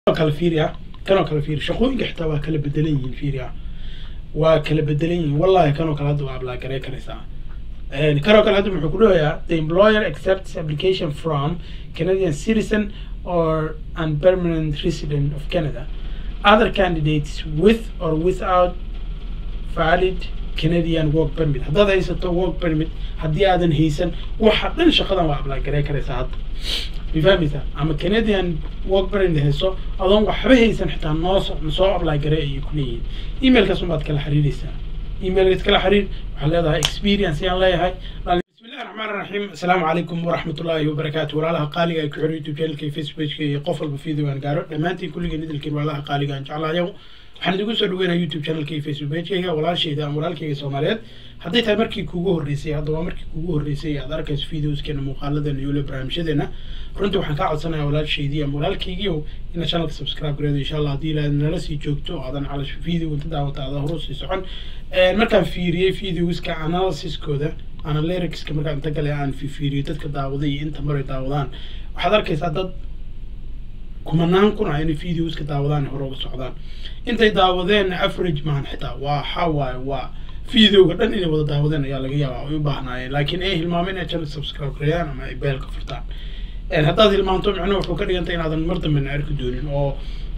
kala fiiriya kanoo kale fiiri shaqooyinka xitaa waa kala bedelan yihiin fiiriya waa kala bedelan yihiin wallahi kanoo kale hadda waa ablaagarey karaysaa kanoo kale hadda muxuu ku dhahayaa the employer accepts application from canadian citizen or an permanent resident of canada other candidates with or without valid canadian work permit haddaad haysato work permit haddii aadan haysan waxa dhan shaqadan waa ablaagarey karaysaa hadda mafahmaysaa ama canadian work permit hayso adoon waxba haysan xitaa noo soo ablaagarey ayay ku leeyihiin emailkaas unbaad kala xiriiraysaa emailkaas kala xiriir waxaad leedahay experience ayaan leeyahay bismillahi raxmaan raxiim asalaamu calaykum waraxmatullaahi wabarakaatu walaalaha qaaliga ay ku xiro youtube channelka iyo facebookka iyo qof walba video aan gaaro dhammaantiin kulligeen idilkiin walaalaha qaaliga aan jeclaayo waxaan idigu soo dhaweynaya youtube channelka iyo facebook pageyga walaashayda ama walaalkayga soomaaliyeed hadday tahay markii kuugu horreysay hadda waa markii kuugu horreysay aad arkayso videoskeena muuqaaladeena iyo weliba barnaamijyadeena runtii waxaan kaa codsanayaa walaashaydii ama walaalkaygiiow inaad channelka subscribe gareedo insha allah haddii ilaad nala sii joogto oo aadan calash video inta daawata aada horu sii socon markaan fiiriyey videoska analysiskooda analyricska markaan inta gale aan fiiriyo dadka daawaday iyo inta maray daawadaan waxaad arkaysaa dad kumanaan kun ah inay videoska daawadaan hore uga socdaan intay daawadeen average maahan xitaa waa waxaa waaye waa videoga dhan inay wada daawadeen ayaa laga yaabaa ay u baahnaayeen laakiin ay hilmaameen inay channel subscribe gareeyaan ama ay beelka furtaan haddaad hilmaanto micnuhu wuxuu ka dhigantay inaadan mar dambena arki doonin oo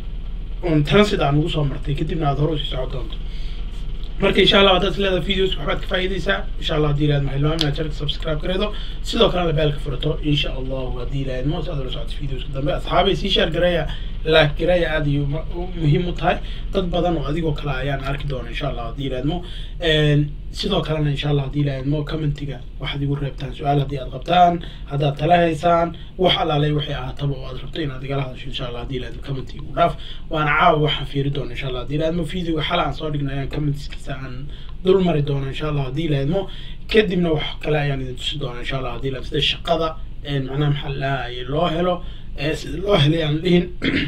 on transit aan ugu soo martay kadibna aad hore usii socon doonto marka insha allah haddaad leedahay videos waxbaad ka faa'iidaysaa insha allah haddii ilaad mahilmaam inaad channelka subscribe gareedo sidoo kalena beelka furato insha allahu haddii ilaad mo si aad ula socoto videoska dambe asxaabay sii share gareeya laak gareeya aad iyo muhiim u tahay dad badan oo adigoo kale ayaan arki doona insha allah haddii ilaad mo sidoo kalena insha allah haddii ilaad mo commentiga waxaad igu reebtaan su-aal haddii aad qabtaan haddaad tala haysaan wax alaalay waxay ahaataba oo aad rabto inaad igala hadasho insha allah haddii ilaad commentiga u dhaaf waana caawa waxaan fiiri doona insha allah haddii ilaad mo videoga xal aan soo dhignay ayaan commentskiisa aan dul mari doona insha allah haddii ilaad mo kadibna wax kale ayaan idin tusi doona insha allah haddii ilaad sida shaqada macnaha maxaa lahaye loo helo sida loo helay aan dhihin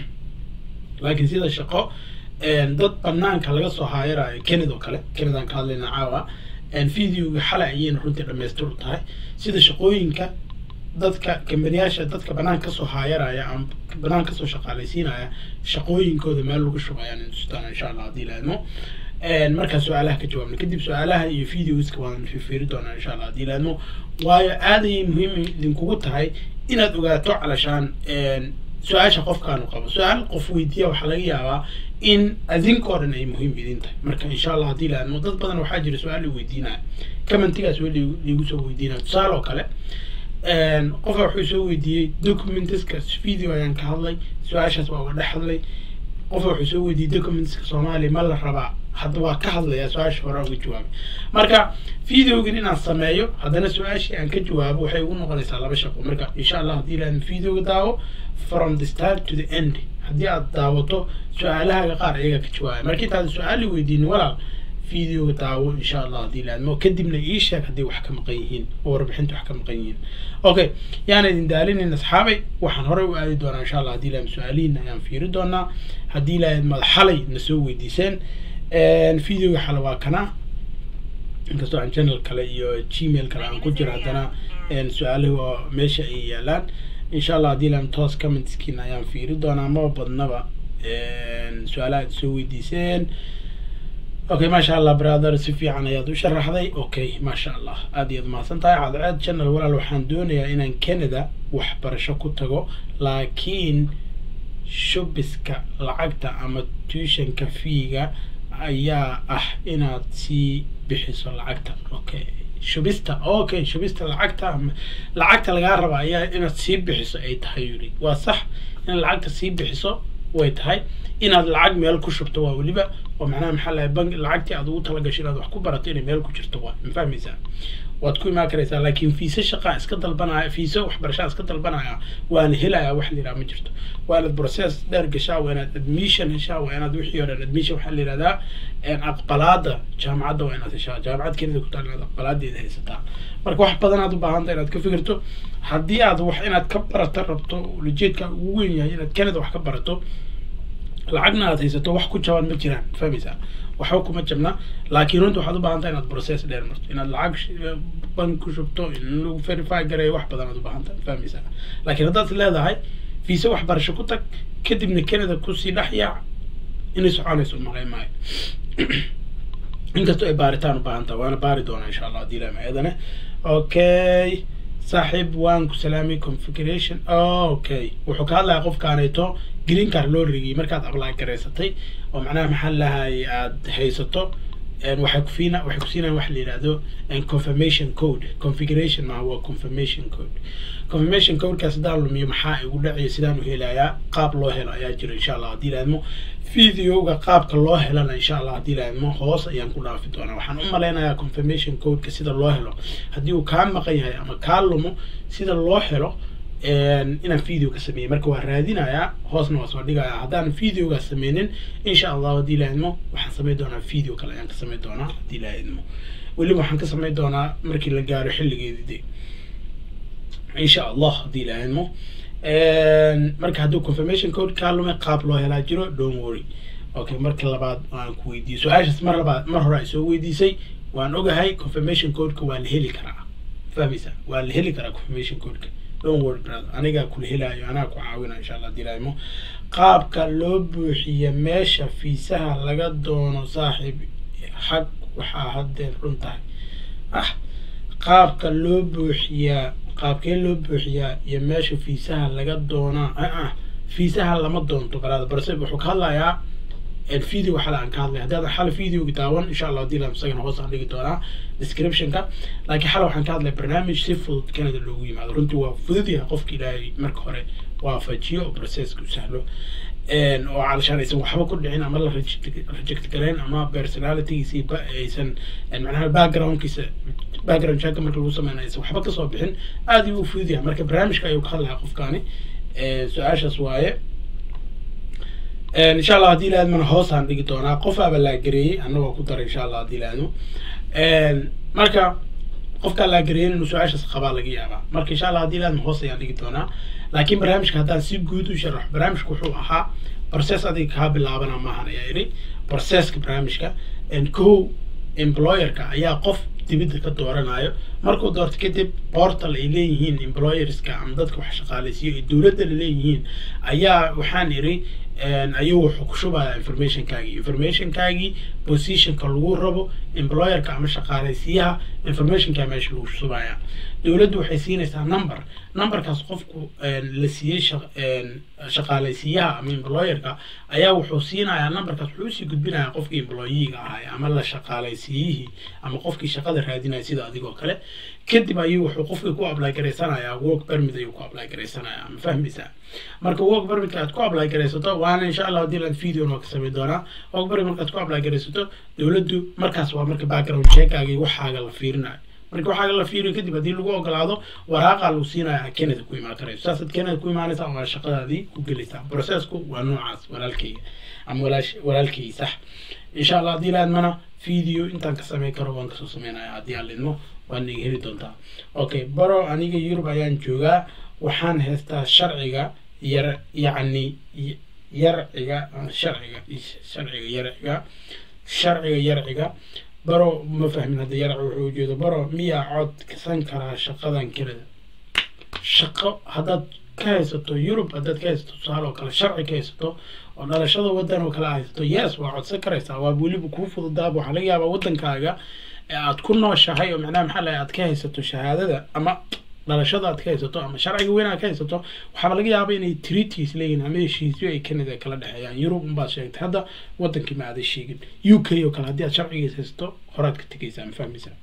laakiin sida shaqo dad banaanka laga soo haayarayo kenid oo kale kenidaan ka hadlayna caawa videoga xalay ayayna runtii dhamaystir u tahay sida shaqooyinka dadka kambaniyaasha dadka banaan kasoo haayaraya ama banaan kasoo shaqaalaysiinaya shaqooyinkooda meel lagu shubo ayaan intustaan insha allah haddii laadmo markaa su-aalaha ka jawaabna kadib su-aalaha iyo videoska waan fiiri doonaa insha allah haddii laadmo waayo aad ayay muhiim idinkugu tahay inaad ogaato calashaan su-aasha qofkaanu qabo su-aal qof weydiiya waxaa laga yaabaa in adinkoo dhan ay muhiim idin tahay marka insha allah haddii laadmo dad badan waxaa jira su-aal la weydiinaya commentigaas weli liigu soo weydiinaya tusaale oo kale qofka wuxuu soo weydiiyey documentiska video ayaan ka hadlay su-aashaas waa uga dhex hadlay qofka wuxuu soo weydiiyey documentiska soomaaliya ma la rabaa hadda waa ka hadlayaa su-aasha hore uga jawaabay marka videogan inaan sameeyo haddana su-aashii aan ka jawaabo waxay ugu noqonaysaa laba shaqo marka insha allah haddii ilaad videoga daawo from the start to the end haddii aad daawato su-aalahaaga qaar iyaga ka jawaabaya marka intaad su-aali weydiinin walaal videoga daawo insha allah haddii laadmo kadibna ii sheeg haddii wax ka maqan yihiin oo warbixinta wax ka maqan yihiin okay yaana idin daalinin asxaabay waxaan horey u aadi doonaa insha allah haddii laad su-aalihiin ayaan fiiri doonaa haddii laad madaxalay na soo weydiiseen videoga xale waa kana inkastoo aan channel kale iyo gmail kale aan ku jiro haddana su-aalahi waa meesha ay yaalaan insha allah haddii laan toos commentskiina ayaan fiiri doonaa maba badnaba su-aalaha aad soo weydiiseen okay maasha allah brother si fiican ayaad u sharaxday okay maasha allah aad iyaad mahadsan tahay cadceed channel walaal waxaan doonayaa inaan canada waxbarasho ku tago laakiin shubiska lacagta ama tuitionka fiiga ayaa ah inaad sii bixiso lacagta okay shubista okay shubista lacagta lacagta lagaa raba ayaa inaad sii bixiso ay tahay yuri waa sax inaad lacagta sii bixiso way tahay inaad lacag meel ku shubto waa weliba oo macnaha maxaa lahay bank lacagtii aad ugu talagasho inaad wax ku barato inay meel ku jirto waa ma fahmaysaa waad ku imaan karaysaa laakiin fiise shaqaa iska dalbanaya fiise waxbarashaa iska dalbanaya waana helayaa wax la yidhaha ma jirto waa inaad process dheer gashaa waa inaad admission heshaa waa inaad wixii hore admission waxaa la yidhahdaa aqbalaada jaamacadda waa inaad heshaa jaamacad kenida ku taal inaad aqbalaadeeda haysataa marka wax badan aad u baahanta inaad ka fikirto haddii aad wax inaad ka barato rabto ujeedka ugu weyn yahay inaad kenida wax ka barato lacagna aad haysato wax ku jaban ma jiraan fahmaysaa waxba kuma jabna laakiin runta waxaad u baahantaa inaad process dheer marto inaad lacag bank ku shubto in lagu verify gareeyo wax badan aad u baahantaa fahmaysaa laakiin haddaad leedahay fiise waxbarasho ku tag kadibna canada kusii dhex yaac inay soconayso malay maayo inkastoo ay baaritaan u baahan taha waana baari doonaa insha allah haddii ilahay ayadana okay saaxiib waan ku salaamay configuration okay wuxuu ka hadlayaa qofkaaneeto green card loo rigiyay markaad apply garaysatay oo macnaha maxaa lahay aad haysato waxay kufiina waxay kusiinayaan wax la yidhahdo confirmation code configuration maaha waa confirmation code confirmation codekaas haddaan lumiyo maxaa igu dhacaya sidaan u helayaa qaab loo helo ayaa jira insha allah haddii laadmo videoga qaabka loo helana insha allah haddii laadmo hoos ayaan ku dhaafi doonaa waxaan u malaynayaa confirmation codeka sida loo helo haddii uu kaa maqan yahay ama kaa lumo sida loo helo inaan video ka sameeyey marka waa raadinayaa hoosna waa soo dhigayaa haddaan videoga sameynin insha allah haddii la idmo waxaan sameyn doonaa video kale ayaan ka sameyn doonaa haddii la idmo weliba waxaan ka sameyn doonaa markii la gaaro xilligeedii de insha allah haddii la idmo marka hadduu confirmation code kaa lumay qaab loo helaa jiro don't worry okay marka labaad aan ku weydiiyey su-aashaas mar labaad mar hore ay soo weydiisay waan ogahay confirmation codeka waa la heli karaa fahmaysa waa la heli karaa confirmation codeka don't worry brother anigaa kula helaayo anaa ku caawina insha allah dilaaymo qaabka loo buuxiya meesha fiisaha laga doono saaxiib xag waxaa haddeen run tahay ah qaabka loo buuxiyaa qaabkee loo buuxiyaa iyo meesha fiisaha laga doonaa ah fiisaha lama doonto brother balse wuxuu ka hadlayaa video xala aan ka hadlay haddii aad xal videoga daawan insha allah haddii isagana hoos aan dhigi doonaa descriptionka laakiin xala waxaan ka hadlay barnaamij si fudud canada loogu yimaado runtii waa fudud yahay qofka ilaahay marka hore waafajiyo oo processka u sahlo oo calashaan aysan waxba ku dhicin ama la reject gareyn ama personalitygiisi aysan macnaha backgroundkiisa background check marka lagu sameynayo aysan waxba kasoo bixin aad ayuu u fudud yahay marka barnaamijka ayuu ka hadlayaa qofkaani su-aashaas waaye insha allah haddii laadmana hoosaan dhigi doonaa qof aaba laagareeyey annagoo ku daray insha allah haddii laadmo marka qofkaa laagareeyen inuu su-aashaas qabaa laga yaabaa marka insha allah haddii laadmo hoos ayaan dhigi doonaa laakiin barnaamijka haddaan si guud u sharaxo barnaamijka wuxuu ahaa process adiga kaa bilaabana maahan ayaa idhi processka barnaamijka kow employerka ayaa qof dibidda ka dooranayo markuu doorto kadib portal ay leeyihiin employerska ama dadka wax shaqaalaysiiyo ay dowladda leeyihiin ayaa waxaan idhi ayuu wuxuu ku shubayaa informationkaagii informationkaagii positionka lagu rabo employerka ama shaqaalaysiyaha informationkaa meesha lagu shubaya dowladdu waxay siinaysaa number numberkaas qofku la siiyey shaqaalaysiyaha ama employerka ayaa wuxuu siinayaa numberkaas wuxuu usii gudbinayaa qofkii employeega ahay ama la shaqaalaysiiyihii ama qofkii shaqada raadinaya sida adigoo kale kadib ayuu wuxuu qofkii ku apply garaysanayaa work permit ayuu ku apply garaysanayaa ma fahmaysaa marka work permitka aad ku apply garaysato waana insha allah haddii laan video noo ka samayn doonaa work permit markaad ku apply garaysato dowladdu markaas waa marka background checkaaga waxaaga la fiirinayo marka waxaaga la fiiriyo kadib haddii lagu ogolaado waraaqaa lagu siinaya canada ku imaan karayso saasaad canada ku imaanaysaa waa shaqadaadii ku gelaysaa processku waa noocaas walaalkayga ama walaash walaalkay sax insha allah haddii laadmana video intaan ka samayn karo waan kasoo sameynaya haddii aan lidmo waan iga heli doontaa okay baro aniga yurub ayaan joogaa waxaan haystaa sharciga yar yacni yarciga sharciga sharciga yarciga sharciga yarciga baro ma fahmin hadda yarci wuxuu ujeedo baro miyaa cod kasan karaa shaqadan kelida shaqo haddaad ka haysato yurub haddaad ka haysato tusaale oo kale sharci ka haysato oo dhalashada waddan oo kale haysato yes waa codsan karaysaa waa weliba kuu fududaaba waxaa laga yaabaa waddankaaga aad ku nooshahay oo macnaha maxaa lahay aad ka haysato shahaadada ama dhalashada aad ka haysato ama sharciga weyn aad ka haysato waxaaba laga yaaba inay treaties leeyihin ama heshiisyo ay canada kala dhexeeyaan yurub unbaad sheegtay hadda wadankii ma aaday sheegin u k oo kale haddii aad sharcigiis haysato horaad ka tegaysaa ma fahmaysaa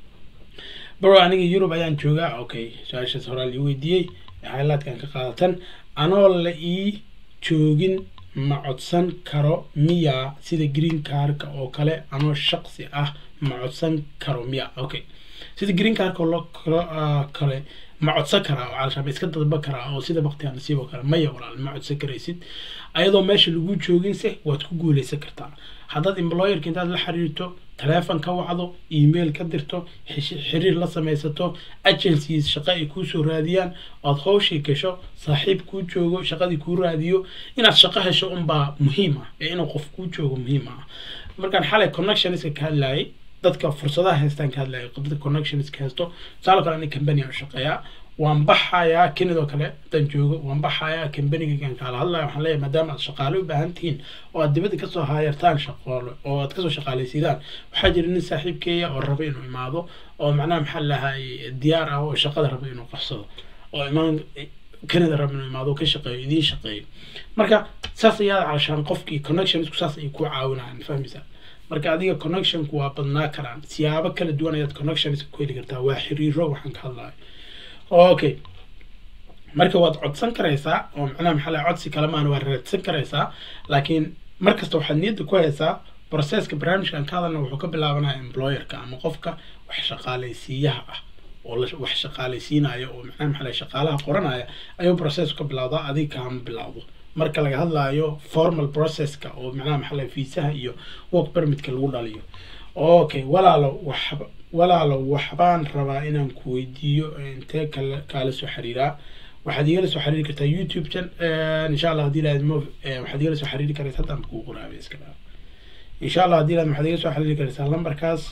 baro aniga yurub ayaan joogaa okay su-aashaas horaa lii weydiiyey xaylaadkan ka qaadatan anoo la ii joogin ma codsan karo miya sida green carka oo kale anoo shaqsi ah ma codsan karo miya okay sida green carka oo kale ma codsan karaa oo caalshaaba iska dadba karaa oo sida baktiga nasiib oo kale maya walaal ma codsan karaysid ayadoo meesha lagu jooginse waad ku guuleysan kartaa haddaad employerka intaad la xiriirto teleefon ka wacdo email ka dirto xiriir la samaysato agencies shaqo ay kuusoo raadiyaan ood hawshii gasho saaxiib kuu joogo shaqadii kuu raadiyo inaad shaqo hesho unbaa muhiim ah ee inuu qof kuu joogo muhiim ah markaan xalay connectionska ka hadlayay dadka fursadaha haystaan ka hadlaya dadka connections ka haysto tusaale kale ani company aan shaqeeyaa waan baxayaa kenidoo kale haddaan joogo waan baxayaa kambanigan kaala hadlaya waxaan leeyahay maadaama aad shaqaale u baahan tihiin oo aad dibadda kasoo haayartaan shaqoole oo aad kasoo shaqaalaysiidaan waxaa jira nin saaxiibkeeya oo raba inuu imaado oo macnaha maxaa lahay diyaar ah oo shaqada raba inuu qabsado oo imaan canada raba inuu imaado oo ka shaqeeyo idiin shaqeeyo marka saas ayaa calashaan qofkii connectionsku saas ay ku caawinayaan fahmaysaa marka adiga connectionku waa badnaa karaan siyaabo kala duwan ayaad connections ku heli kartaa waa xiriiro waxaan ka hadlayo okay marka waad codsan karaysaa oo macnaha maxaa lahay codsi kale maana waa raadsan karaysaa laakiin mar kasta waxaad niyadda ku haysaa processka barnaamijkan ka hadalna wuxuu ka bilaabanaya employerka ama qofka wax shaqaalaysiiyaha ah oo la wax shaqaalaysiinaya oo macnaha maxaa lahay shaqaalaha qoranaya ayuu process ka bilowdaa adiga kaama bilowdo marka laga hadlaayo formal processka oo macnaha maxaa lahay fiisaha iyo work permitka lagu dhaliyo okay walaalo waxba walaalo waxbaan rabaa inaan ku weydiiyo intee kale kaala soo xiriiraa waxaad igala soo xiriiri kartaa youtube chan insha allah haddii lahayd mo waxaad igala soo xiriiri karaysa haddaan kuu qoraabe iska dhaa insha allah haddii lahayd waxaad igala soo xiriiri karaysaa lambarkaas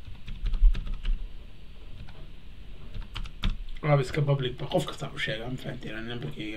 waaba iska public ba qof kastaa u sheega ma fahanteen nambarkayga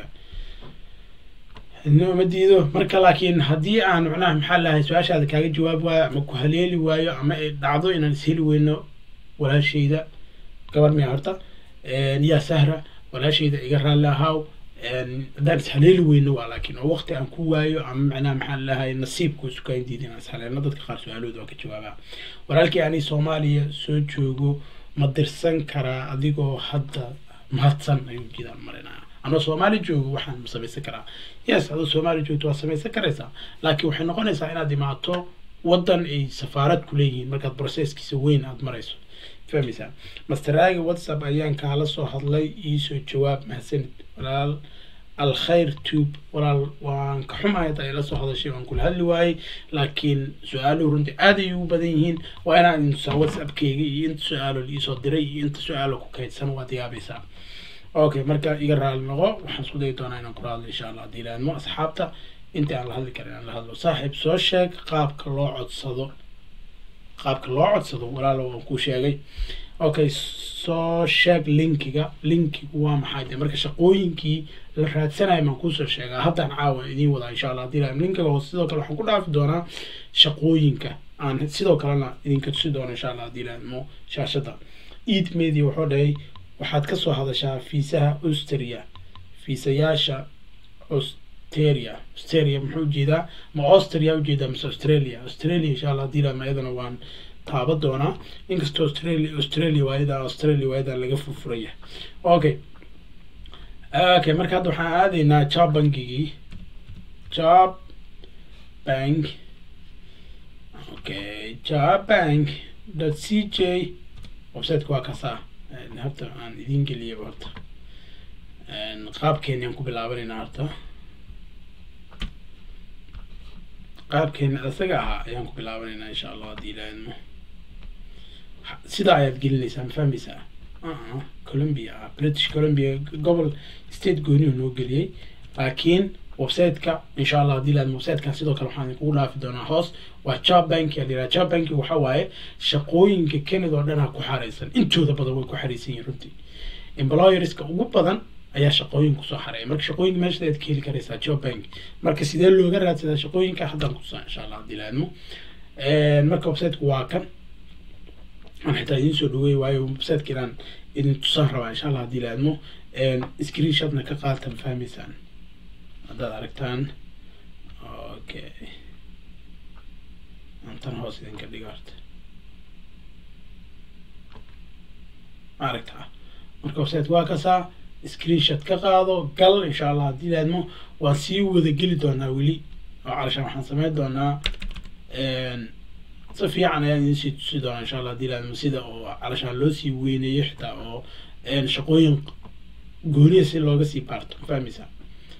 ma diido marka laakiin haddii aan macnaha maxaa lahay su-aashaada kaaga jawaab waayo ama ku haleeli waayo ama ay dhacdo inaan isheli weyno walaashayda gabar miya horta yaa sahra walaashayda iga raalli ahaaw haddaan ishaleeli weyno waa laakiin oo waqti aan ku waayo ama macnaha maxaa lahay nasiibku sukaan diidin aan ishaleelno dadka qaar su-aalooda waa ka jawaabaa walaalkii ani soomaaliya soo joogo ma dirsan karaa adigoo hadda mahadsan ayuu jidaan marinaya anoo soomaali joogo waxaan samaysan karaa yes adoo soomaali joogto waad samaysan karaysaa laakiin waxay noqonaysaa inaad imaato waddan ay safaarad ku leeyihiin markaad processkiisa weyn aad marayso fahmaysaa masteraaga whatsapp ayaan kaala soo hadlay iisoo jawaab mahadsanid walaal alkhayr tube walaal waan ka xumahay hadda ay la soo hadashay waan kula hadli waayey laakiin su-aaluhu runtii aad ay ugu badan yihiin waa inaan idin tusaa whatsappkayga iyo inta su-aalo liisoo diray iyo inta su-aalo ku kaydsan waad yaabaysaa okay marka iga raali noqo waxaan isku dayi doonaa inaan kula hadlo insha allah haddii laadmo asxaabta inta aan la hadli karin aan la hadlo saaxiib soo sheeg qaabka loo codsado qaabka loo codsado walaalo waan kuu sheegay okay soo sheeg linkiga linkigu waa maxay de marka shaqooyinkii la raadsanayo maan kuusoo sheegaa haddaan caawa idiin wadaa insha allah haddii laadmo linkiga hoose sidoo kale waxaan ku dhaafi doonaa shaqooyinka aan sidoo kalena idinka tusi doono insha allah haddii laadmo shaashada eid media wuxuu dhahay waxaad ka soo hadashaa fiisaha austria fiisayaasha austeria austeria muxuu ujeedaa ma austria ujeedaa mise australia australia insha allah haddii laadmo iyadana waan taaba doonaa inkastoo australia australia waayadan australia waayadan laga furfuraya okay okay marka hadda waxaan aadaynaa job bankigii job bank okay job bank dot c j websiteka waa kasaa horta aan idin geliyaba horta qaabkeeni aan ku bilaabanaynaa horta qaabkeeni isaga ahaa ayaan ku bilaabanaynaa insha allah haddii ilaahidmo sidaa ayaad gelinaysaa ma fahmaysaa colombia ah british colombia gobol state goonihu noo geliyey laakiin websiteka insha allah haddii laad websitekan sidoo kale waxaan idinkugu dhaafi doonaa hoos waa job bank yaa layidhaha job banki waxa waaye shaqooyinka canada oo dhan ha ku xareysan intooda badan way ku xareysan yihiin runtii employerska ugu badan ayaa shaqooyin kusoo xareeya marka shaqooyinka meesha ayaad ka heli karaysaa job bank marka sidee looga raadsadaa shaqooyinka haddaan kutusaa insha allah haddii laadmo marka websiteku waa kan aan xitaa idiin soo dhaweey waayo websiteka inaan idin tusaan rabaa insha allah haddii laadmo screenshotna ka qaatan fahmaysaan haddaad aragtaan okay antan hoos idinka dhiga horta ma aragtaa marka website waa kasaa screenshot ka qaado gal insha allah haddii laadmo waan sii wada geli doonaa weli oo calashaan waxaan sameyn doonaa si fiican ayaan idin sii tusi doonaa insha allah haddii laadmo sida oo calashaan loo sii weyneeyo xitaa oo shaqooyin gooniya si looga sii baarto ma fahmaysaa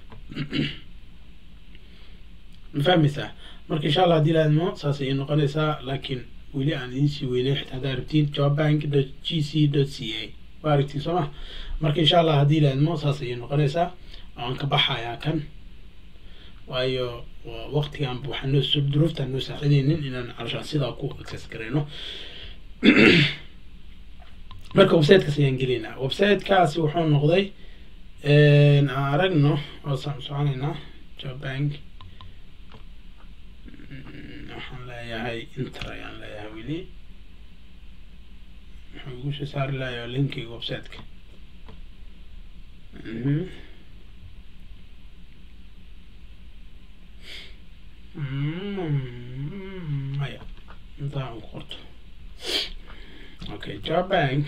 ma fahmaysaa marka insha allah haddii laadmo saas ayay noqonaysaa laakiin weli aan idin sii weynay xitaa haddaa rabtiin jobbank dot g c dot c a waa aragtiin soo ma marka insha allah haddii laadmo saas ayay noqonaysaa waan ka baxayaa kan waayo waqtigan waxaa noo soo duruuftaan noo saacidaynin inaan calashaan sidaa ku access garayno marka websitekaas ayaan gelinaa websitekaasi wuxuu noqday aan aragno oosaan soconaynaa jobank waxaan leeyahay inter ayaan leeyahay weli wuxuu igu soo saari lahayaa linkiga websiteka maya intaa aan ku qorto okay job bank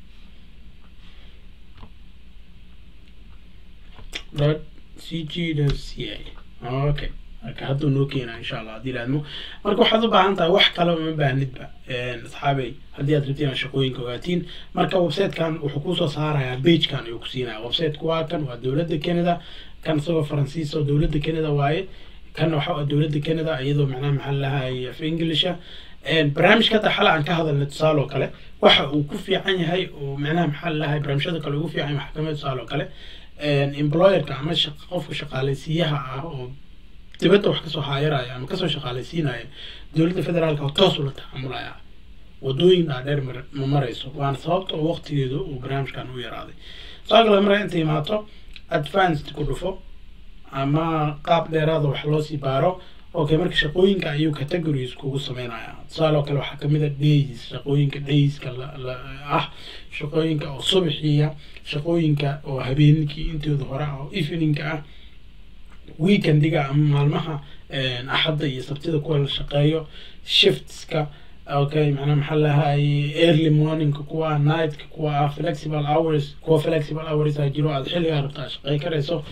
dot cg dot ca okay marka hadduu noo keenaa insha allah haddii laadmo marka waxaad u baahan tahay wax kale uma baahnidba asxaabey haddii aad rabtiin inaad shaqooyinka ogaatiin marka websitekan wuxuu kusoo saarayaa pagekan ayuu ku siinaya websiteku waa kan waa dowladda canada kan isagoo faransiis oo dowladda canada waaye kan waxa waa dowladda canada iyadoo macnaha maxaa lahay af englisha barnaamijka hadda xala aan ka hadalnay tusaale oo kale waxa uu ku fiican yahay oo macnaha maxaa lahay barnaamijyada kale ugu fiican yahay waxaa kamid tusaale oo kale employerka ama qofka shaqaaleysiiyaha ah oo dibadda wax kasoo haayaraya ama kasoo shaqaaleysiinaya dowladda federaalka oo toos ula tacaamulaya wadooyin dhaadheer ma marayso waana sababta oo waqtigeedu uu barnaamijkan u yaraaday saa kale mara inta imaato advanced ku dhufo ama qaab dheeraada wax loo sii baaro okay marka shaqooyinka ayuu categories kugu sameynaya tusaale oo kale waxaa kamid a days shaqooyinka dayska ah shaqooyinka oo subaxiya shaqooyinka oo habeenkii intooda hore ah oo eveningka ah weekendiga ama maalmaha axadda iyo sabtida kuwa la shaqeeyo shiftska okay macnaa maxaa lahay early morningka kuwa ah nightka kuwa ah flexible hours kuwa flexible hours aa jiro aad xilligaa rabta shaqey karayso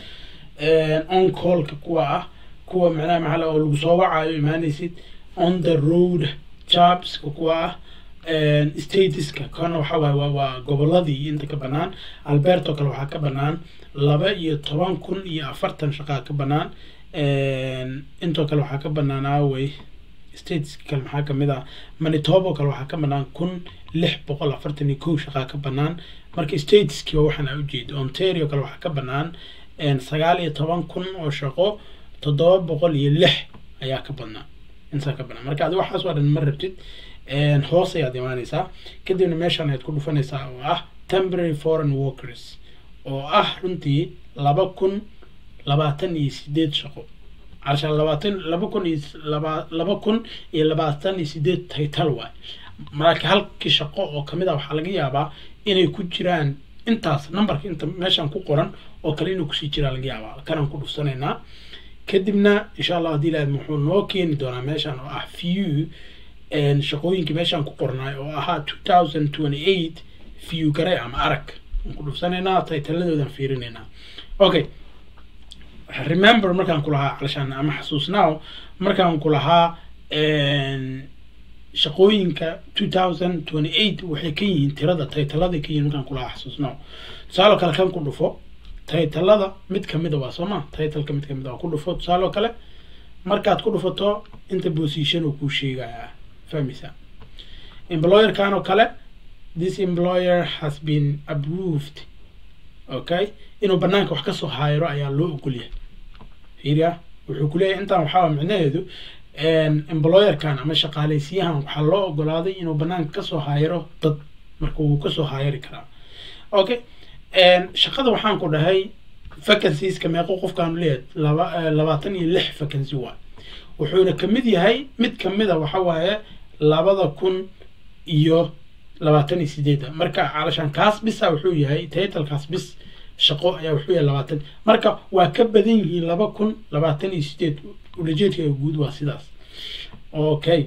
on callka kuwa ah kuwa macnaha maxaa oo lagu soo wacayo imaanaysid on the road jobska kuwa ah statuska kana waxa waaye waa waa goboladii inta ka banaan alberto kale waxaa ka banaan laba iyo toban kun iyo afartan shaqaa ka banaan intoo kale waxaa ka banaan aawey stateska kale maxaa kamid ah manitobo kale waxaa ka banaan kun lix boqol afartan iyo kow shaqaa ka banaan marka stateski waa waxaan aa ujeeda ontario kale waxaa ka banaan sagaal iyo toban kun oo shaqo toddoba boqol iyo lix ayaa ka badnaa intaa ka banaan marka adi waxaas oo dhan ma rabtid hoos ayaad imaaneysaa kadibna meeshaan ayaad ku dhufanaysaa oo ah temporary foreign workers oo ah runtii laba kun labaatan iyo sideed shaqo calashaan labaatan laba kun iyo laba laba kun iyo labaatan iyo sideed taytal waay marka halkii shaqo oo kamid ah waxaa laga yaabaa inay ku jiraan intaas numberka inta meeshaan ku qoran oo kale inuu kusii jiraa laga yaabaa kanaan ku dhufsanaynaa kadibna insha allah haddii laad muxuu noo keeni doonaa meeshaan oo ah view shaqooyinkii meeshaan ku qornaay oo ahaa two thousand twenty eight view gare ama arag aan ku dhufsanaynaa taytaladoodan fiirinaynaa okay remember markaan ku lahaa calashaan ama xasuusnaaw markaan ku lahaa shaqooyinka two thousand twenty eight waxay ka yihiin tirada taytalada ka yihiin markaan ku lahaa xasuusnaaw tusaale kale kan ku dhufo taytalada mid kamida waa soo ma taytalka mid kamid a waa ku dhufo tusaale oo kale markaad ku dhufato inta position uu kuu sheegayaa fahmaysaa employerkan oo kale this employer has been approved okay inuu banaanka wax kasoo haayiro ayaa loo ogolyahay fiiriya wuxuu kuleeyahay intaan waxaa micnaheedu employerkan ama shaqaaleysiyahan waxaa loo ogolaaday inuu banaanka kasoo haayiro dad marka wuu kasoo haayiri karaa okay shaqada waxaan ku dhahay vacancies-ka meeqo qofkaanu leeyahay laba labaatan iyo lix vacancy waa wuxuuna kamid yahay mid kamida waxa waaye labada kun iyo labaatan iyo sideeda marka calashaan kaas bisa wuxuu yahay taytalkaas bis shaqo ayaa wuxuu yahay labaatan marka waa ka badan yihiin laba kun labaatan iyo sideed ulajeedka guud waa sidaas okay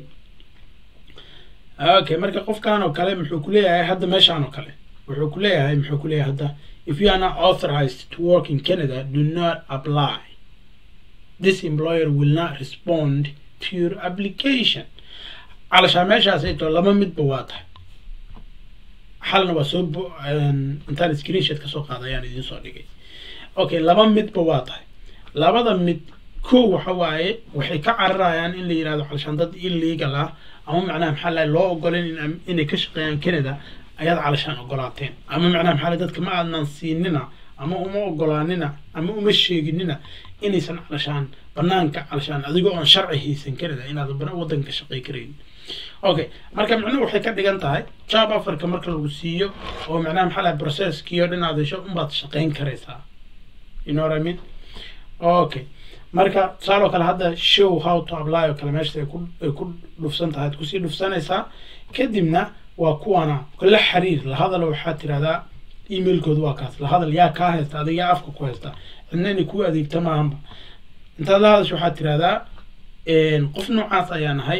okay marka qofkan oo kale muxuu kuleeyahay hadda meeshaan oo kale wuxuu kuleeyahay muxuu kuleeyahay hadda if you are not authorized to work in Canada do not apply this employer will not respond to your application calashaan meeshaas ay too laba midba waa tahay xalna waa soo intaan screenshot kasoo qaada ayaan idiin soo dhigay okay laba midba waa tahay labada mid kow waxa waaye waxay ka cararayaan in la yihahdo calashaan dad illegal ah ama macnaha maxaa lahay loo ogolen inay ka shaqeeyaan canada ayaad calashaan ogolaateen ama macnaha maxaa dadka ma aadnan siinina ama uma ogolaanina ama uma sheeginina inaysan calashaan banaanka calashaan adigoo aan sharci haysan karida inaad wadanka shaqay karayn okay marka micnuhu waxay ka dhigan tahay job afarka marka lagu siiyo oo macnaha maxaa lahay processkii oo dhan aad hesho unbaad shaqayn karaysaa you know what I mean okay marka tusaaloo kale hadda show how to apply oo kale meesha ay ku ay ku dhufsan tahay ad kusii dhufsanaysaa kadibna waa kuwana la xiriir la hadal waxaad tirahdaa emailkooda waa kaas la hadal yaa kaa haysta adiga yaa afka ku haysta cidna inay ku adeegta maahanba intaad la hadasho waxaad tirahdaa qof noocaas ayaa nahay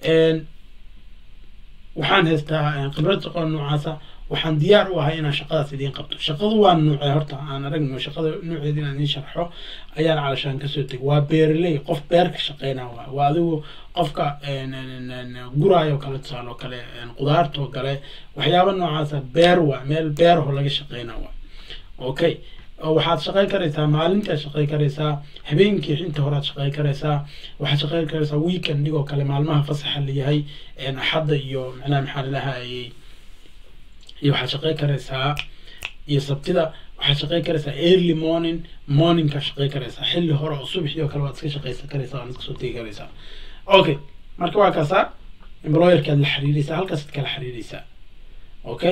waxaan haystaa khibrad shaqo noocaasa waxaan diyaar u ahay inaan shaqadaas idiin qabto shaqadu waa nuucee horta aan aragno shaqada nuuceeda inaan idiin sharxo ayaan calashaan kasoo tegay waa beeraley qof beerka shaqeynaa waa waa adigu qofka guraayo kale tusaale oo kale qudaarta oo kale waxyaaba noocaasa beer waa meel beeraho laga shaqeynaa waa okay waxaad shaqayn karaysaa maalintaad shaqayn karaysaa habeenkii inta horead shaqayn karaysaa waxaad shaqayn karaysaa weekend oo kale maalmaha fasaxa layahay axadda iyo macnaha maxaa lalahaayey iyo waxaad shaqayn karaysaa iyo sabtida waxaad shaqayn karaysaa early morning morningka shaqayn karaysaa xilli hore oo subaxii oo kale waad iska shaqaysan karaysaa waad iska soo tegi karaysaa okay marka waa kaasaa employerkaad la xiriiraysaa halkaasaad kala xiriiraysaa okay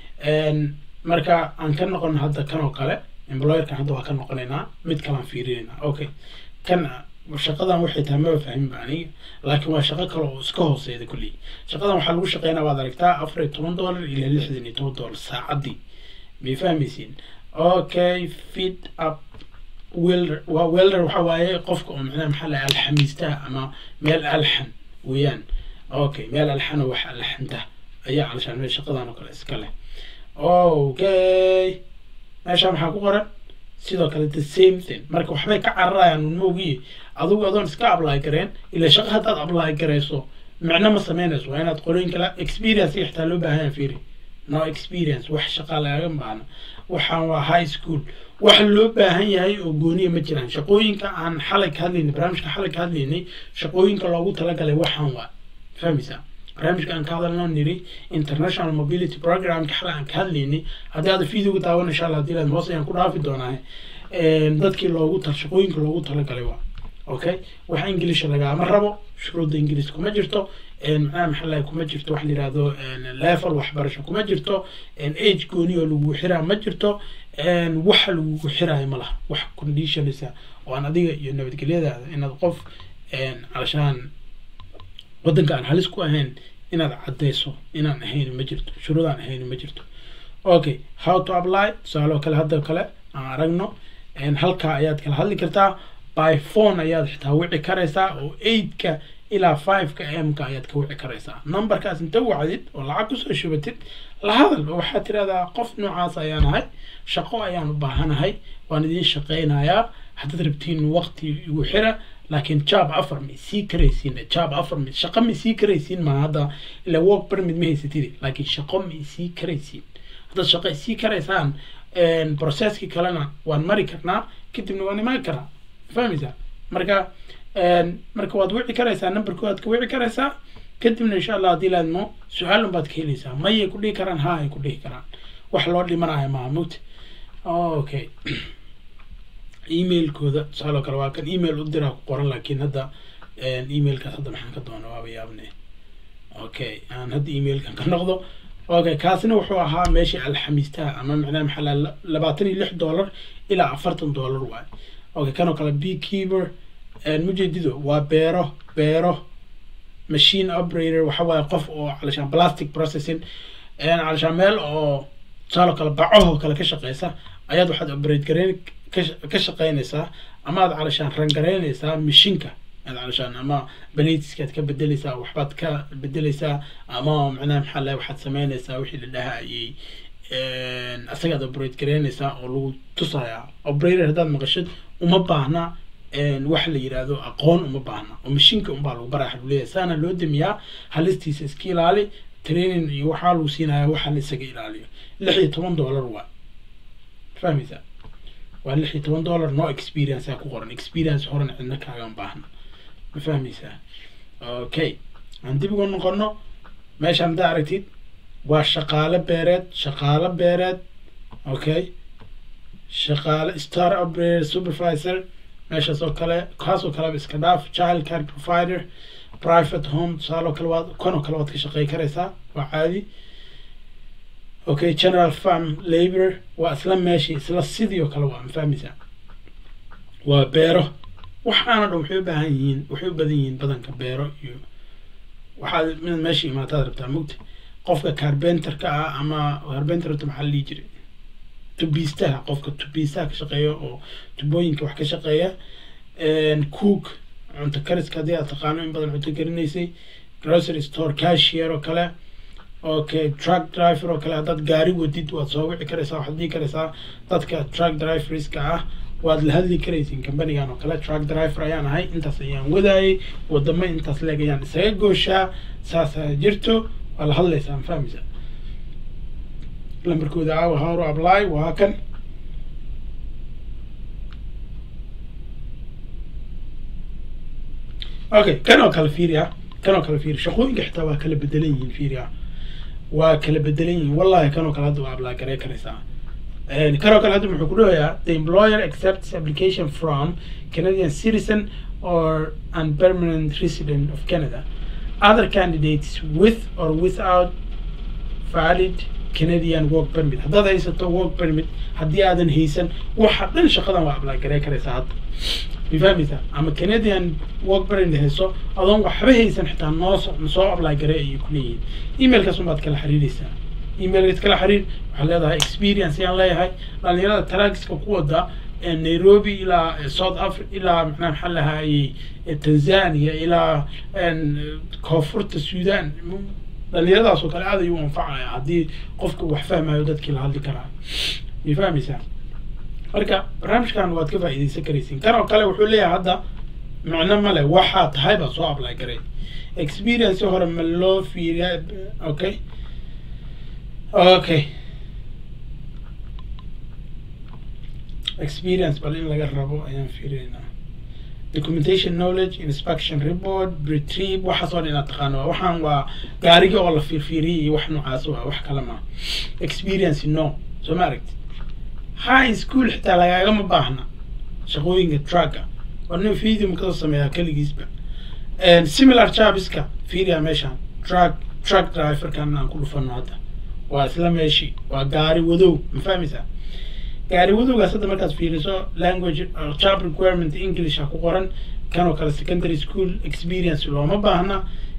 marka aan ka noqon hadda kan oo kale employerkan hadda waa ka noqonaynaa mid kalaan fiirinaynaa okay kan shaqadan waxay tahay maba fahminba aniga laakiin waa shaqo kale oo iska hooseyda kulli shaqadan waxaa lagu shaqeynaa waad aragtaa afar iyo toban dollar ilaa lixdan iyo toban dollar saacaddii may fahmaysiin okay fit up welder waa welder waxa waaye qofka oo macnaha maxaa lahay alxamiistaha ama meel alxan weeyaan okay meel alxan oo wax alxanta ayaa calashaan meel shaqadan oo kale iska leh okay meesha maxaa ku qoran sidoo kale the same thing marka waxbay ka cararayaan unmoogiye adigu adoon iska apply gareen ila shaqo haddaad apply garayso micno ma sameynayso waa inaad qolooyin kale experience xitaa loo baahan fiiri no experience wax shaqa lagaga baahna waxaan waa high school wax loo baahan yahay oo gooniya ma jiraan shaqooyinka aan xalay ka hadlaynay barnaamijka xalay ka hadlaynay shaqooyinka loogu talagalay waxaan waa fahmaysaa barnaamijka aan ka hadalno niri international mobility programka xalay aan ka hadlaynay haddii aad videoga daawan insha allah hadii hoos ayaan ku dhaafi doonaa dadkii loogu tal shaqooyinka loogu talagalay waa okay wax ingiliisha lagaama rabo shuruudda ingiliis kuma jirto macnaha maxaa lahay kuma jirto wax la yihahdo level waxbarasho kuma jirto age gooni oo lagu xiraa ma jirto waxa lagugu xiraayo ma laha wax conditionisa oo aan adiga iyo nabadgelyadaada inaad qof calashaan waddanka aan halis ku ahayn inaad caddayso inaan ahayn ma jirto shuruudaan ahayn ma jirto okay how to apply tusaaloo kale hadda kale aan aragno halkaa ayaad kala hadli kartaa by phone ayaad xitaa wici karaysaa oo eigtka ilaa fiveka m-ka ayaad ka wici karaysaa numberkaas inta wacdid oo lacag kusoo shubatid la hadal oo waxaad tirahdaa qof noocaas ayaan ahay shaqo ayaan u baahanahay waan idiin shaqaynayaa haddaad rabtiin waqti igu xira laakiin job afar ma sii karaysiin job afar ma shaqo ma sii karaysiin ma hadda ila work permit ma haysatid laakiin shaqo ma sii karaysiin haddaad shaqo sii karaysaan processkii kalena waan mari karnaa kadibna waan imaan karaa fahmaysaa marka marka waad wici karaysaa numberku waad ka wici karaysaa kadibna insha allah haddii laadmo su-aalun baad ka helaysaa mayay ku dhihi karaan ha ay ku dhihi karaan wax loo dhimanayo maaha mugta okay emailkooda tusaaloo kale waa kan email u diraa ku qoran laakiin hadda emailkaas hadda maxaan ka doona waaba yaabne okay aan hadda emailkan ka noqdo okay kaasina wuxuu ahaa meeshii alxamiistaha ama macnaha maxaa la labaatan iyo lix dollar ilaa afartan dollar waay okay kanoo kale beekeeper mujedido waa beero beero machine operator waxa waaye qof oo calashaan plastic processing calashaan meel oo tusaaloo kale bacahoo kale ka shaqeysa ayaad waxaad operate gareyn ka shaqeynaysaa ama aad calashaan rangaraynaysaa mashiinka aad calashaan ama baletiskaad ka bedeleysaa waxbaad ka bedeleysaa ama macnaha maxaa lahay waxaad sameynaysaa wixii la dhahayay asagaad operate garaynaysaa oo lagu tusayaa operator haddaad maqashid uma baahna wax la yidhaahdo aqoon uma baahna oo mashiinka unbaa lagu baraa waxaa leeyahay saana loo damiyaa halistiisa iska ilaali training iyo waxaa lagu siinayaa waxa la isaga ilaaliyo lix iyo toban dollar waa fahmaysaa waa lix iyo toban dollar no experience aa ku qoran experience horan cidna kaagan baahna ma fahmaysaa okay aan dib uga noqono meeshaan haddaa aragtid waa shaqaale beereed shaqaale beereed okay shaqaale star operator supervisor meeshaas oo kale kaasoo kaleba iska dhaaf child care provider private home tusaaloo kale waad kanoo kale waad ka shaqey karaysaa waa caadi okay general farm labor waa isla meeshii isla sidii oo kale waa ma fahmaysaa waa beero waxaana dhan waxay u baahan yihiin waxay u badan yihiin badanka beero iyo waxaad inaad meesha imaataad rabtaa mugta qofka carbenterka ah ama carbenterta maxaa la dhihi jiray tubiistaha qofka tubiistaha ka shaqeeya oo tubooyinka wax ka shaqeeya cook cunto kariska haddii aad taqaano in badan cunto karinaysay grocery store cashier oo kale okay truck driver oo kale haddaad gaari wadid waad soo wici karaysaa waxaad dhihi karaysaa dadka truck driverska ah waad la hadli karaysiin companigan oo kale truck driver ayaan ahay intaas ayaan wadaayay wadamo intaas leeg ayaan isaga gooshaa saasaa jirto waa la hadlaysaa ma fahmaysaa lambarkooda caawa how to apply waa kan okay kan oo kale fiiri ah kan oo kale fiiri shaqooyinka xitaa waa kala bedelan yihiin fiiri ah waa kala bedelan yihiin wallahi kan oo kale hadda waa apply garey karaysaa kan oo kale hadda muxuu ku dhawayaa the employer accepts application from Canadian citizen or and permanent resident of Canada other candidates with or without valid Canadian work permit haddaad haysato work permit haddii aadan haysan waxa dhan shaqadan waa apply garey karaysaa hadda ma fahmaysaa ama Canadian work permit hayso adoon waxba haysan xitaa noo soo apply garey ayay ku leeyihiin emailkaas unbaad kala xiriiraysaa emailkaas kala xiriir waxaad leedahay experience ayaan leeyahay dhalinyarada taraagiska ku wada nairobi ilaa south africa ilaa macnaha maxaa lahayey tanzania ilaa koonfurta sudan dhalinyaradaas oo kale aad ayuu anfacaya haddii qofka wax fahmayo dadkii la hadli karaa ma fahmaysaa marka barnaamijkan waad ka faa'iidaysan karaysiin kan oo kale wuxuu leeyahay hadda macno male waxaa tahay baad soo apply garay experience hore ma loo fiiriya okay okay experience bal in laga rabo ayaan fiirinaa documentation knowledge inspection report retrieve waxaas oo dhan inaad taqaano waa waxaan waa gaariga oo la fiirfiiriyay iyo wax noocaas waa wax kale ma experience no soo ma aragti high school xitaa lagaagama baahna shaqooyinka trucka waa nin video makasoo sameeyaa keligiisba similar jobska fiiriya meeshaan truck truck driverkan aan ku dhufano hadda waa isla meeshii waa gaari wadow ma fahmaysaa gaari wadowgaas hadda markaad fiiriso language job requirement english ha ku qoran kan oo kale secondary school experience looma baahna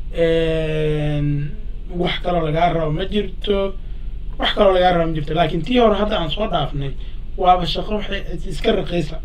wax kaloo lagaa rabo ma jirto wax kaloo lagaa rabo ma jirto laakiin tii hore hadda aan soo dhaafnay waaba shaqo waxay iska raqaysa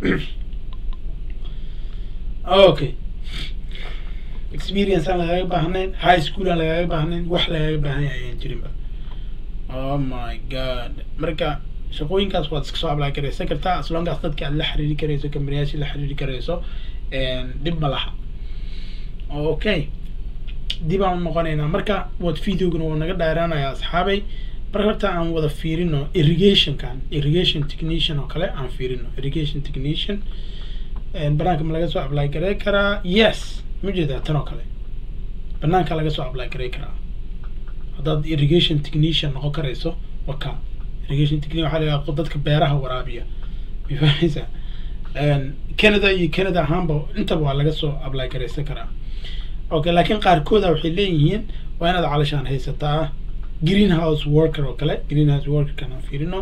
okay experience aan lagaaga baahnayn high school aan lagaaga baahnayn wax lagaaga baahan yahay ayaan jirinba oh my god marka shaqooyinkaas waad iska soo apply karaysan kartaa as long as dadka aad la xiriiri karayso kambaniyaashi la xiriiri karayso dhib ma laha okay dib aan noqonaynaa marka waad videogana waa naga dheeraanaya asxaabay marka horta aan wada fiirino irrigationkan irrigation technician oo kale aan fiirino irrigation technician banaanka ma laga soo apply garay karaa yes ma jeedaa tan oo kale banaanka laga soo apply garay karaa haddaad irrigation technician noqon karayso waka irrigation technician waxaa la yidhaha dadka beeraha waraabiya ma fahmaysaa canada iyo canada ahaanba intaba waa laga soo apply garaysan karaa okay laakiin qaarkooda waxay leeyihiin waa inaad calashaan haysataa greenhouse worker oo kale greenhouse workerkan aan fiirino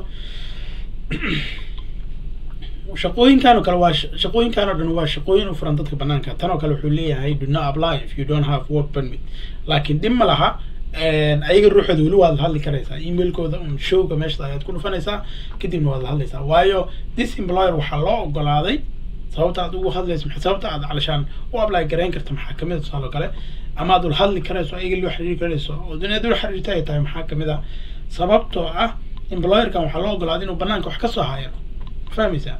shaqooyinkan oo kale waa shaqooyinkan oo dhan waa shaqooyin u furan dadka banaanka tan oo kale wuxuu leeyahay do not apply if you don't have work permit laakiin dhib ma laha ayaga ruuxooda weli waad la hadli karaysaa emailkooda un showga meesha ayaad ku dhufanaysaa kadibna waad la hadlaysaa waayo this employer waxaa loo ogolaaday sababta aad ugu hadlayso maxay sababta aad calashaan u apply garayn karta maxaa kamid a tusaale kale ama aad ula hadli karayso ayaga loo xiriiri karayso oo inaad ula xiriirta ay tahay maxaa kamid a sababtoo ah employerkan waxaa loo ogolaaday inuu banaanka wax kasoo hayo fahmaysaa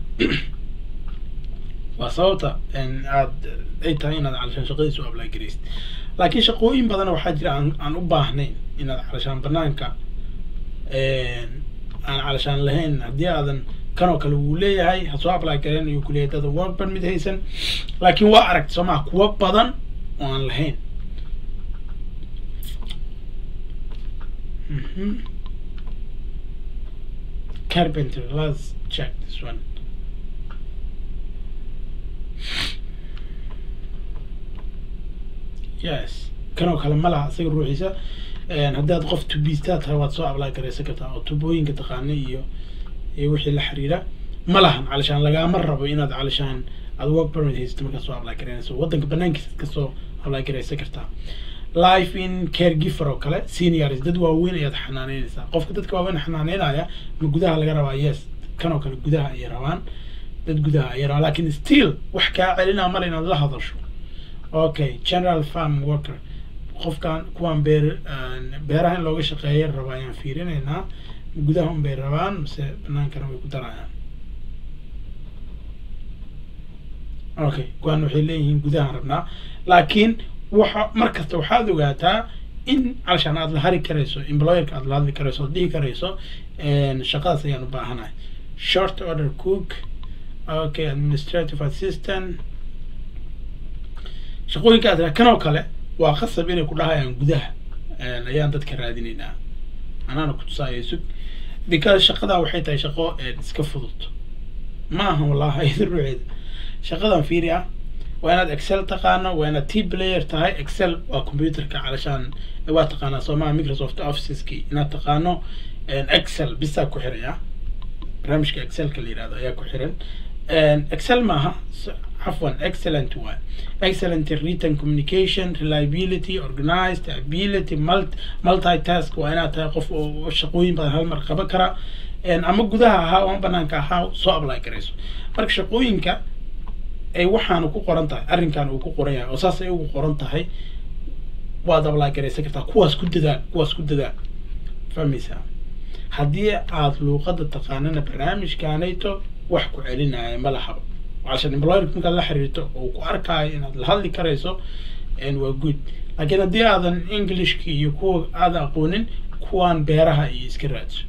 waa sababta aad ay tahay inaad calashaan shaqadiisa u apply garaysid laakiin shaqooyin badan waxaa jira aan aan u baahnayn inaad calashaan banaanka aan calashaan lahayn haddii aadan kan oo kale wuu leeyahay ha soo apply gareen ayuu ku leeyahay dada work permit haysan laakiin waa aragti soo maha kuwa badan oo aan lahayn carpenter let's check this one yes kanoo kale ma laha isaga ruuxiisa haddaad qof tubiistaa tahay waad soo apply garaysan kartaa oo tubooyinka taqaana iyo iyo wixii la xiriira ma lahan calashaan lagaama rabo inaad calashaan aad work permit haysato markaa soo apply garaynayso waddanka banaankiisa ka soo apply garaysan kartaa life in caregiver oo kale seniors dad waaweyn ayaad xanaaneynaysaa qofka dadka waaweyn xanaaneynaya ma gudaha laga rabaa yes kanoo kale gudaha ayay rabaan dad gudaha ayay rabaan lakin still wax kaa celinaa male inaad la hadasho okay general farm worker qofkan kuwaan beer beeraha in looga shaqeeya raba ayaan fiirinaynaa gudaha un bay rabaan mase banaankana way ku darayaan okay kuwaan waxay leeyihiin gudahaan rabnaa laakiin waxa mar kasta waxaad ogaataa in calashaan aad la hari karayso employerka aad la hadli karayso oad dhihi karayso shaqadaas ayaan u baahanahay short order cook okay administrative assistant shaqooyinka aad kanoo kale waa qasab inay ku dhahayaan gudaha ayaan dadka raadinaynaa anaana kutusaayo sug because shaqadaa waxay tahay shaqo iska fudud ma aha wallahi iyada ruuceeda shaqadan fiiri ah waa inaad excel taqaano waa inaad t player tahay excel waa computerka calashaan waa taqaanaa soomaa microsoft officeski inaad taqaano excel bisaa ku xiraya barnaamijka excelka la yihahdo ayaa ku xiran excel maaha عفوا excellent one excellent written communication reliability organized ability multi multitask waa inaad tahay qof oo shaqooyin badan hal mar qaban kara ama gudaha ahaa ama banaanka ahaa soo apply garayso marka shaqooyinka ay waxaana ku qoran tahay arrinkan uu ku qoran yahay oo saas ay ugu qoran tahay waad apply garaysan kartaa kuwaas ku dadaal kuwaas ku dadaal fahmaysaa haddii aad luuqadda taqaanana barnaamijkaanayto wax ku celinaya ma lahaba عشان employer markaad la xiriirto oo ku arkaayo inaad la hadli karayso waa good laakiin haddii aadan englishki iyo kuwa aadan aqoonin kuwaan beeraha iyo iska raadso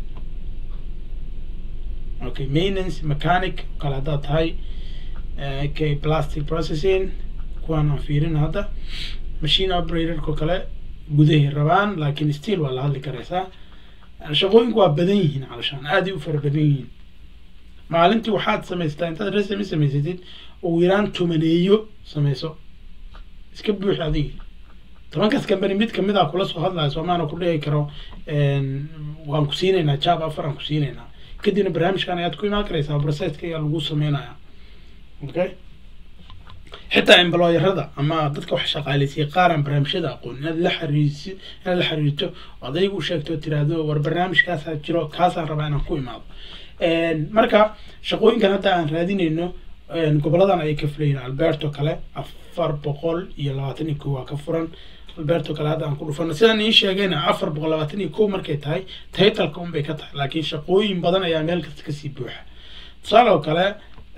okay maintenance mechanic kale haddaad tahay okay plastic processing kuwaan aan fiirin hadda machine operatorko kale gudahay rabaan laakiin still waa la hadli karaysaa shaqooyinku waa badan yihiin calashaan aaday u fara badan yihiin maalintii waxaad samaystaa intaad resmi samaysatid ugu yaraan tumaneeyo samayso iska buux adigi tobankaas kambani mid kamid a kula soo hadlayo soomaana ku dhihi karo waan ku siinaynaa jab afar aan ku siinaynaa kadibna barnaamijkan ayaad ku imaan karaysaa processka ayaa lagu sameynaya okay xitaa employerada ama dadka wax shaqaaleysiya qaaraan barnaamijyada aqoon inaad la xiriirsi inaad la xiriirto oo adaygu u sheegto tiraahdo war barnaamijkaasaa jiro kaasaan rabaa inaan ku imaado marka shaqooyinkan hadda aan raadinayno goboladan ayay ka fulayeen alberto kale afar boqol iyo labaatan iyo kow waa ka furan alberto kale hadda aan ku dhufano sidaan ii sheegayna afar boqol labaatan iyo kow markay tahay taytalka un bay ka tahay laakiin shaqooyin badan ayaa meel kasta kasii buuxa tusaale oo kale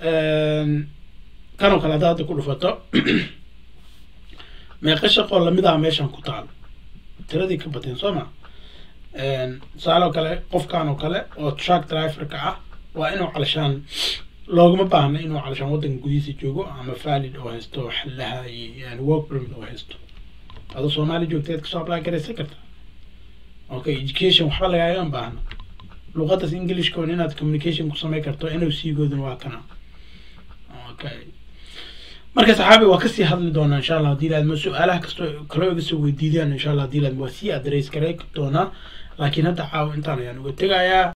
kanoo kale hadda hadda ku dhufato meeqa shaqoo lamid ah meeshan ku taalo tiradii ka bateen soo ma tusaale oo kale qofkan oo kale oo truck driverka ah waa inuu calashaan loogama baahna inuu calashaan waddanka gudihiisa joogo ama valid oo haysto xallaha iyo yani work permit oo haysto adoo soomaali joogteed kasoo apply garaysan karta okay education waxba lagaagan baahna luqaddaas englishkoon inaad communication ku samayn karto n o c gooduna waa kana okay marka saxaabi waa kasii hadli doonaa insha allah hadii laadma su-aalaha kastoo kaloo iga soo weydiidaan insha allah hadii laadma waa sii adreys garay doonaa laakiin hadda caawa intaan ayaan uga tegayaa